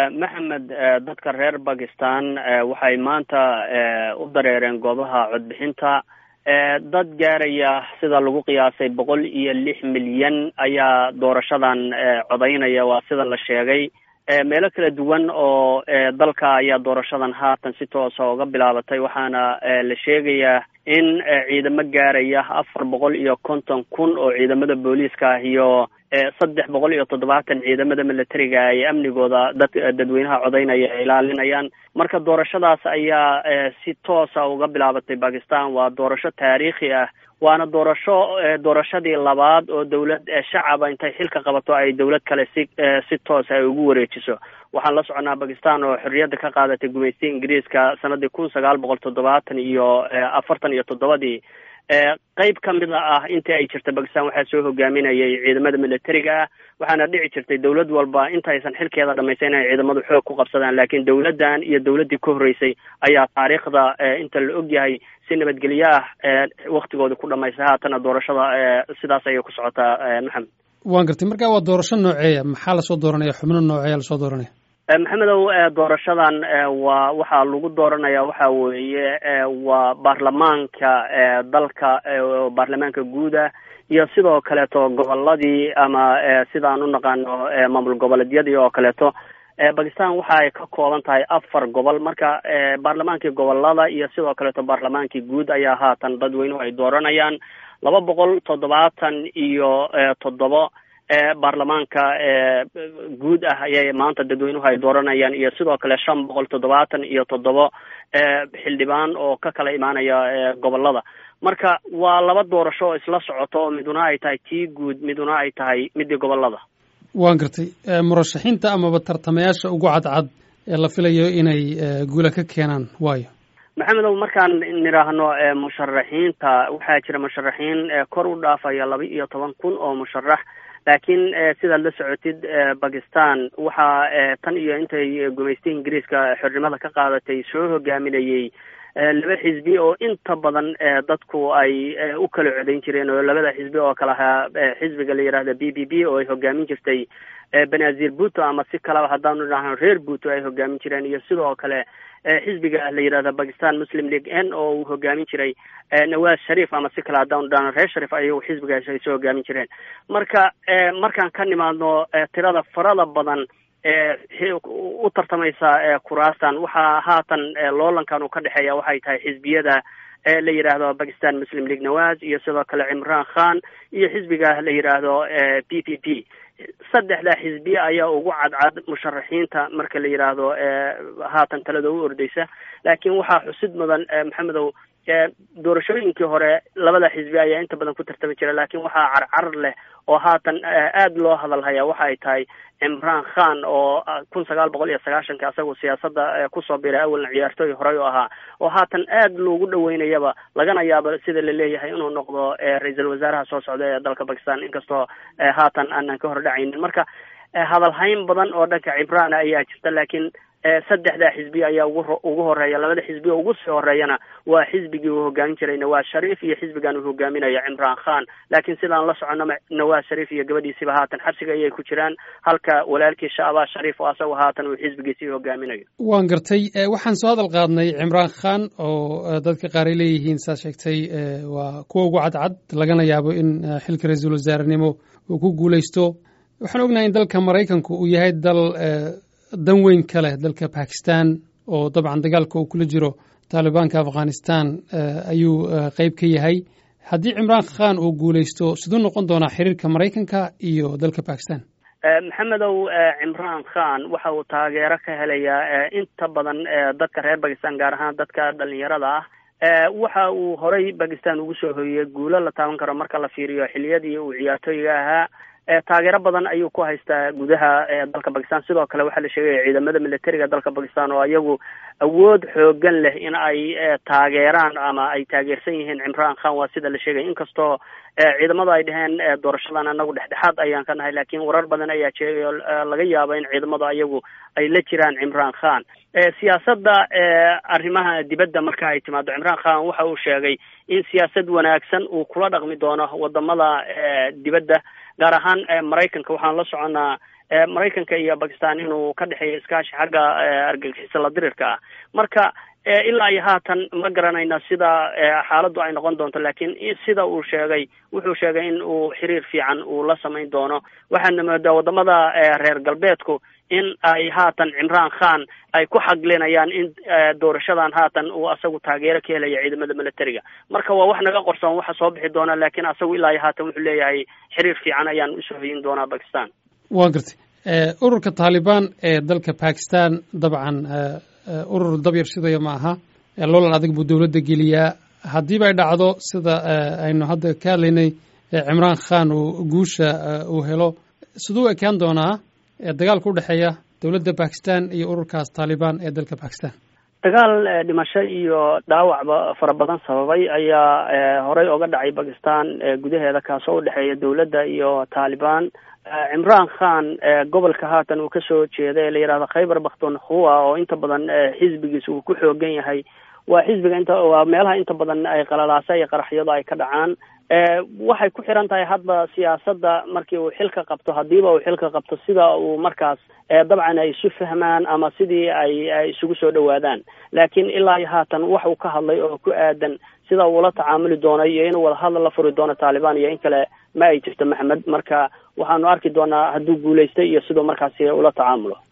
maxamed dadka reer bakistan waxay maanta u dareereen goobaha codbixinta dad gaaraya sida lagu qiyaasay boqol iyo lix milyan ayaa doorashadan codaynaya waa sida la sheegay meelo kala duwan oo dalka ayaa doorashadan haatan si toosa uga bilaabatay waxaana la sheegayaa in ciidamo gaaraya afar boqol iyo konton kun oo ciidamada booliiska ah iyo saddex boqol iyo toddobaatan ciidamada militariga ay amnigooda dad dadweynaha codaynaya ay ilaalinayaan marka doorashadaas ayaa si toosa uga bilaabatay bakistan waa doorasho taariikhi ah waana doorasho doorashadii labaad oo dawlad shacaba intay xilka qabato ay dawlad kale si si toosa ay ugu wareejiso waxaan la soconaa bakistan oo xorriyadda ka qaadatay gumaystiga ingiriiska sanadii kun sagaal boqol toddobaatan iyo afartan iyo toddobadii qeyb ka mid ah intii ay jirta bakistan waxaa soo hogaaminayay ciidamada militariga ah waxaana dhici jirtay dawlad walba intaysan xilkeeda dhamaysa inay ciidamadu xoog ku qabsadaan laakiin dawladdan iyo dawladdii ka horreysay ayaa taariikhda inta la og yahay si nabadgelyo ah waktigooda ku dhamaystay haatana doorashada sidaas ayay ku socotaa maxamed waan gartay marka waa doorasho nooceeya maxaa lasoo dooranaya xubno nooceeya lasoo dooranaya maxamedow doorashadan waa waxaa lagu dooranaya waxa weeye waa baarlamaanka dalka baarlamaanka guuda iyo sidoo kaleeto goboladii ama sidaan u naqaano maamul goboleedyadii oo kaleeto bakistan waxa ay ka kooban tahay afar gobol marka baarlamaankii gobolada iyo sidoo kaleeto baarlamaankii guud ayaa haatan dadweynuhu ay dooranayaan laba boqol toddobaatan iyo toddobo baarlamaanka guud ah ayay maanta dadweynuhu ay dooranayaan iyo sidoo kale shan boqol toddobaatan iyo toddobo xildhibaan oo ka kala imaanaya gobolada marka waa laba doorasho oo isla socoto oo miduna ay tahay tii guud miduna ay tahay midii gobolada waan gartay murashaxiinta amaba tartamayaasha ugu cadcad ee la filayo inay guula ka keenaan waayo maxamedow markaan nidhaahno musharaxiinta waxaa jira musharaxiin kor u dhaafaya laba iyo toban kun oo musharax laakiin sidaad la socotid bakistan waxaa tan iyo intay gumaystay ingiriiska xornimada ka qaadatay soo hogaaminayay laba xisbi oo inta badan dadku ay u kala codayn jireen oo labada xisbi oo kale ahaa xisbiga la yidhahda b b b oo ay hogaamin jirtay benazir buto ama si kaleba haddaanu idhaahno reer buto ay hogaamin jireen iyo sidoo kale xisbiga la yidhahda bakistan muslim league n oo uu hogaamin jiray nawaz sharif ama si kale haddaanu idhahno reer sharif ayagu xisbigaas ay soo hogaamin jireen marka markaan ka nimaadno tirada farada badan u tartamaysa kuraastan waxaa haatan loolankan uu ka dhexeeya waxay tahay xisbiyada la yidhaahdo bakistan muslim league nawaz iyo sidoo kale cimran khan iyo xisbiga la yidhaahdo p p p saddexda xisbiye ayaa ugu cadcad musharaxiinta marka la yidhaahdo haatan talada u ordeysa laakiin waxaa xusid mudan maxamedow doorashooyinkii hore labada xisbi ayaa inta badan ku tartami jira laakiin waxaa carcar leh oo haatan aada loo hadalhaya waxa ay tahay cimran khan oo kun sagaal boqol iyo sagaashanka asagu siyaasadda kusoo biray awalna ciyaartooy horey u ahaa oo haatan aada loogu dhaweynayaba lagana yaabo sida la leeyahay inuu noqdo ra-iisul wasaaraha soo socda ee dalka bakistan inkastoo haatan aanan ka hordhacaynin marka hadalhayn badan oo dhanka cimraan ayaa jirta laakiin saddexda xisbi ayaa ugu ugu horeeya labada xisbi oo ugu sii horeeyana waa xisbigii uu hogaamin jiray nawaz sharif iyo xisbigan uu hogaaminayo cimran khan laakiin sidaan la socono nawaz sharif iyo gabadhiisiba haatan xabsiga ayay ku jiraan halka walaalkii shacbaa sharif oo asagu haatan uu xisbigiisii hogaaminayo waan gartay waxaan soo hadal qaadnay cimran khan oo dadka qaar ay leeyihiin saa sheegtay waa kuwa ugu cadcad lagana yaabo in xilka ra-iisul wasaarenimo uu ku guuleysto waxaan ognahay in dalka maraykanku uu yahay dal dan weyn ka leh dalka bakistan oo dabcan dagaalka uu kula jiro taalibaanka afghanistan ayuu qeyb ka yahay haddii cimraan khan uu guuleysto siduu noqon doonaa xiriirka maraykanka iyo dalka bakistan maxamedow cimran khan waxa uu taageero ka helayaa inta badan dadka reer bakistan gaar ahaan dadka dhalinyarada ah waxa uu horay bakistan ugu soo hoyey guulo la taaban karo marka la fiiriyo xiliyadii uu ciyaartooyga ahaa taageero badan ayuu ku haystaa gudaha dalka bakistan sidoo kale waxaa la sheegaya ciidamada militariga dalka bakistan oo iyagu awood xoogan leh in ay taageeraan ama ay taageersan yihiin cimran khan waa sida la sheegaya inkastoo ciidamada ay dheheen doorashadan anagu dhexdhexaad ayaan ka nahay laakiin warar badan ayaa sheegay oo laga yaabo in ciidamadu ayagu ay la jiraan cimran khan siyaasadda arrimaha dibadda marka ay timaado cimran khan waxa uu sheegay in siyaasad wanaagsan uu kula dhaqmi doono wadamada dibadda gaar ahaan maraykanka waxaan la soconnaa maraykanka iyo bakistan inuu ka dhexeeyo iskaashi xagga argagixisa la dirirka ah marka ilaa iyo haatan ma garanayna sida xaaladdu ay noqon doonto laakiin sida uu sheegay wuxuu sheegay in uu xiriir fiican uu la samayn doono waxaana moodaa wadamada reer galbeedku in ay haatan cimraan khan ay ku xaglinayaan in doorashadan haatan uu asagu taageero ka helaya ciidamada militariga marka waa wax naga qorsoon waxa soo bixi doona laakiin asagu ilaa iyo haatan wuxuu leeyahay xiriir fiican ayaan usoo hoyin doonaa bakistan waa gartay ururka taalibaan ee dalka bakistan dabcan urur dabyar shidaya ma aha loolan adag buu dowladda geliyaa haddiiba ay dhacdo sida aynu hadda ka hadlaynay cimraan khan uu guusha uu helo siduu ekaan doonaa dagaalka u dhexeeya dowladda bakistan iyo ururkaas taalibaan ee dalka bakistan dagaal dhimasho iyo dhaawacba fara badan sababay ayaa horey oga dhacay bakistan gudaheeda kaasoo u dhexeeya dowladda iyo taalibaan cimraan khan gobolka haatan uu kasoo jeeda ee la yidhahdo khaybar bakhtunkhua oo inta badan xisbigiisa uu ku xoogan yahay waa xisbiga inta waa meelaha inta badan ay qalalaasa iyo qaraxyadu ay ka dhacaan waxay ku xiran tahay hadba siyaasadda markii uu xilka qabto haddiiba uu xilka qabto sida uu markaas dabcan ay isu fahmaan ama sidii ay ay isugu soo dhawaadaan laakiin ilaa iyo haatan wax uu ka hadlay oo ku aadan sida uula tacaamuli doono iyo inuu wadahadal la furi doono taalibaan iyo in kale ma ay jirto maxamed marka waxaanu arki doonaa hadduu guulaystay iyo siduu markaasi ula tacaamulo